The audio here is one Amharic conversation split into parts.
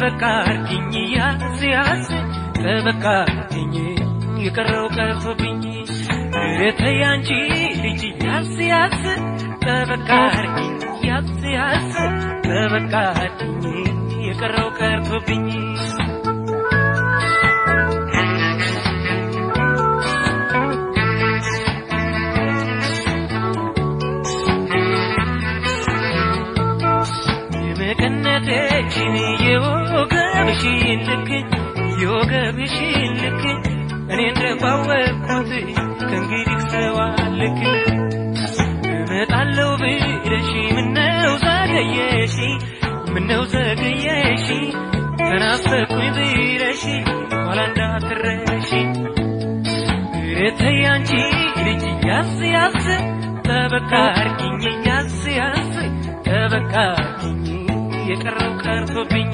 ጠበቃ አርጊኝ ያዝ ያዝ ጠበቃ አርጊኝ የቀረው ቀርቶብኝ እረተይ አንቺ ልጅ ያዝ ያዝ ጠበቃ አርጊኝ ያዝ ያዝ ጠበቃ አርጊኝ የቀረው ቀርቶብኝ የመቀነቴችን የወገብሽን ልክ የወገብሽን ልክ እኔ እንደባወቅኩት ከእንግዲህ ሰው አልክ እመጣለሁ ብለሽ ምነው ዘገየሽ ምነው ዘገየሽ ተናፈቅኩኝ ብለሽ ኋላ እንዳትረሺ እረተይ አንቺ ልጅ ያዝ ያዝ ጠበቃ አርጊኝ ያዝ ያዝ ጠበቃ አርጊኝ የቀረው ቀርቶብኝ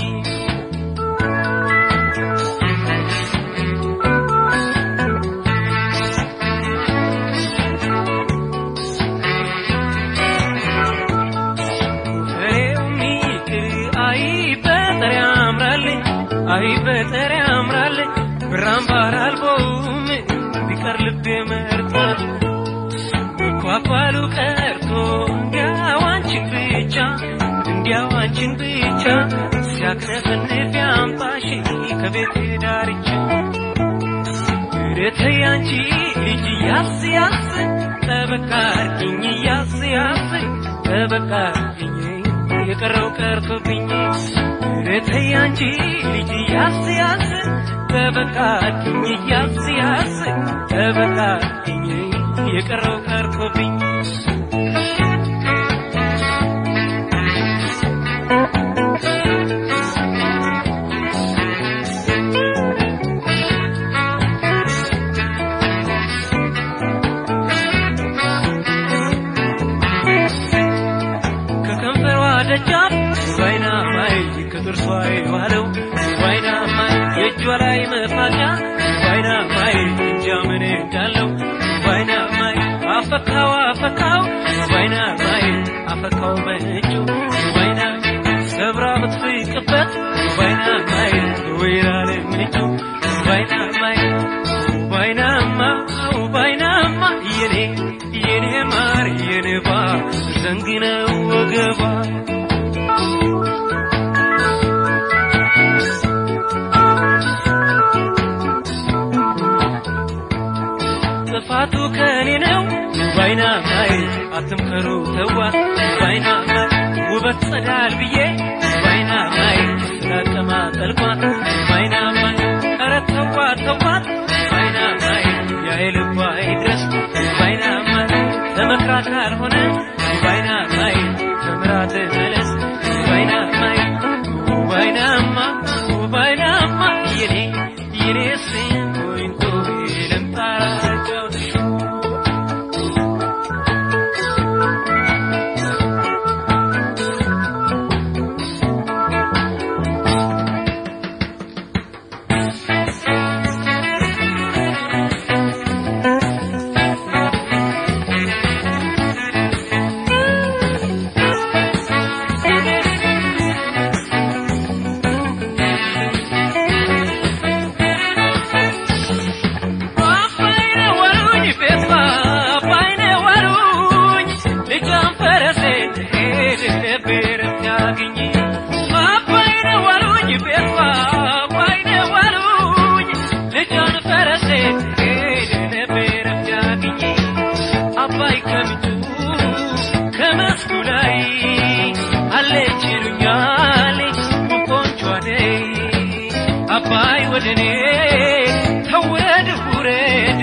ፍሬው ሚቅር አይ በጠር ያምራል አይ በጠር ያምራል ብራምባር አልቦም ቢቀር ልቤ መርጧል መኳኳሉ ቀርቶ እንዲያው አንቺን ብቻ እንዲያው አንቺን ብቻ ሲያክነፈንፍ ያምጣሽ ከቤት ዳርቻ እረተይ አንቺ ልጅ ያዝ ያዝ ጠበቃ አርጊኝ ያዝ ያዝ ጠበቃ አርጊኝ የቀረው ቀርቶብኝ እረተይ አንቺ ልጅ ያዝ ያዝ ጠበቃ አርጊኝ ያዝ ያዝ ጠበቃ አርጊኝ የቀረው ቀርቶብኝ ከከንፈሯ ደጃፍ ባይና ማይ ከጥርሷ የዋለው ባይና ማይ የእጇ ላይ መፋጫ ባይና ማይ እንጃ ምን እንዳለው ባይና ማይ አፈካው አፈካው ባይና ማይ አፈካው በእጁ ባይና ሰብራ ብትፍቅበት ባይና ማይ ወይራ ለምንጩ ባይና ማይ ባይናማ ባይናማ የኔ የኔ ማር የኔባ ዘንግነው ወገባ ጥፋቱ ከኔ ነው ባይና ማይ አትምከሩ ተዋት ባይና ማይ ውበት ጸዳል ብዬ ባይና ማይ ስላቀማ ጠልቋት ባይና ማይ ኧረ ተዋት ተዋት ባይና ማይ ያይልባ ይድረስ ባይና ማይ ተመክራ ካልሆነ ባይና ማይ ተምራ ትመለስ ባይና ማይ ባይናማ ባይናማ የኔ የኔ ስንቶይንቶ ልምጣራቸው ባይነ ወሩኝ ቤቷ ባይነ ወሩኝ ልጇን ፈረሴ ሄድ ነበር ሲያገኝ ባይነ ወሩኝ ቤቷ ባይነ ወሩኝ ልጇን ፈረሴ ሄድ ነበር ሲያገኝ አባይ ከምንጩ ከመስኩ ላይ አለች ይሉኛል ቆንጆ አደይ አባይ ወደኔ ተወድ ውረድ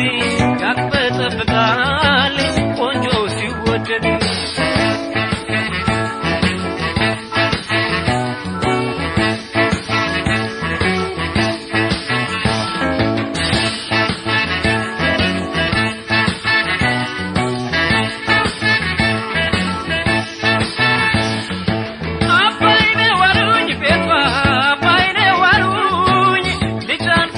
ያቅበጠብጣል ቆንጆ ሲወደድ አባይነ ዋሉኝ ቤቷ አባይነ ዋሉኝ ልጇን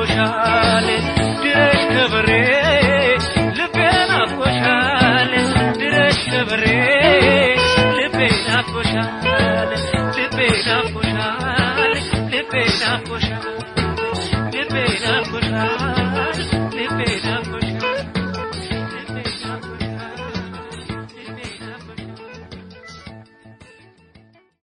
ናፍቆሻል ድረሽ ከበሬ ልቤ ናፍቆሻል ድረሽ ከበሬ ልቤ ናፍቆሻል ልቤ ናፍቆሻል ልቤ ናፍቆሻል ልቤ ናፍቆሻል ልቤ ናፍቆሻል